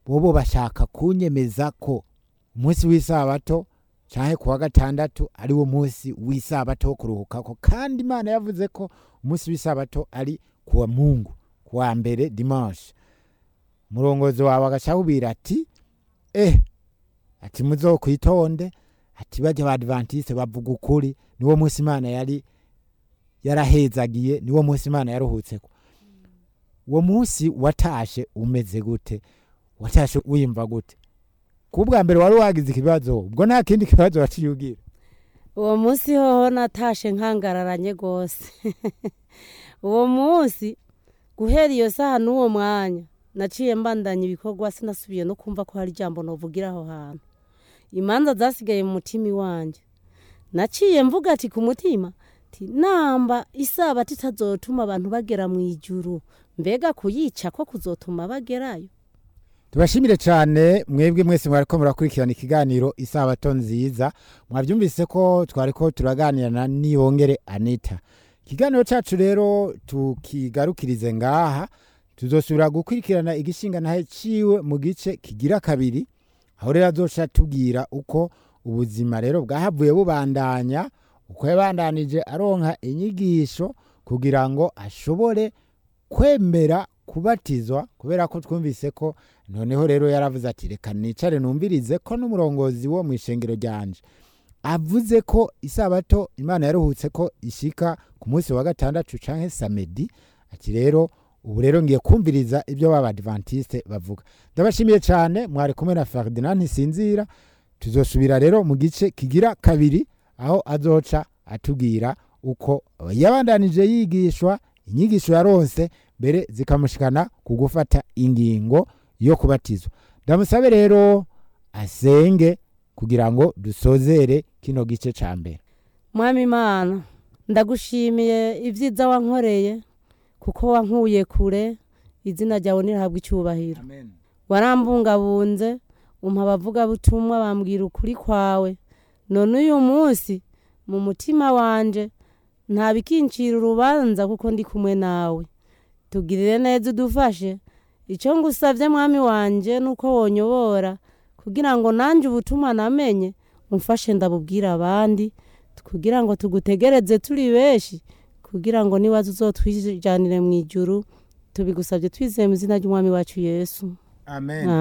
bobo bashaka kunyemeza ko umunsi w'isabato canke kuwa gatandatu ari wo munsi w'isabato wo kuruhukako kandi imana yavuze ko umunsi w'isabato ari kuwa mungu kuwa mbere dimanche umurongozi wawe agacawubwira ati eh ati muzokwitonde ati bajya abadventiste bavuga ukuri niwo munsi imana yari yarahezagiye niwo munsi imana yaruhutseko uwo munsi watashe umeze gute watashe wiyumva gute kubwa mbere wari wagize ikibazo ubwo nta kindi kibazo waciye ugira uwo munsi hoho natashe nkangararanye rwose uwo munsi guhera iyo saha n'uwo mwanya naciye mbandanya ibikorwa sinasubiye no kumva ko hari ijambo novugira aho hantu imanza zasigaye mu mutima iwanjye naciye mvuga ati ku mutima ati namba isabato itazotuma abantu bagera mu ijuru mbega kuyica ko kuzotuma bagerayo tubashimire cyane mwebwe mwese mwariko murakurikirana ikiganiro isabato nziza mwabyumvise ko twariko turaganira na niyongere anita ikiganiro cyacu rero tukigarukirize ngaha tuzosubira gukurikirana igishinga ntahe ciwe mu gice kigira kabiri aho rero azoca tubwira uko ubuzima rero bwahavuye bubandanya uko yabandanije aronka inyigisho kugira ngo ashobore kwemera kubatizwa kubera ko twumvise ko noneho rero yaravuze ati reka nicare numvirize ko n'umurongozi wo mu ishengero ryanje avuze ko isabato imana yaruhutse ko ishika ku munsi wa gatandatu canke samedi ati rero ubu rero ngiye kumviriza ibyo b'abadventiste bavuga ndabashimiye cyane mwari kumwe na ferdinand ntisinzira tuzosubira rero mu gice kigira kabiri aho azoca atubwira uko yabandanije yigishwa inyigisho yaronse mbere zikamushikana ku gufata ingingo yo kubatizwa ndamusabe rero asenge kugira ngo dusozere kino gice ca mbere mwami imana ndagushimiye ibyiza wankoreye kuko wankuye kure izina ryawe nirahabwa icyubahiro warambungabunze umpa abavugabutumwa bambwira ukuri kwawe none uyu munsi mu mutima wanje nta bikincira urubanza kuko ndi kumwe nawe tugirire neza udufashe icyo ngusabye mwami wanje nuko wonyobora kugira ngo nanjye ubutumwa namenye umfashe ndabubwira abandi kugira ngo tugutegereze turi benshi kugira ngo niba uzotwijanire mu ijuru tubigusabye twizeye mu izina ry'umwami wacu yesu amen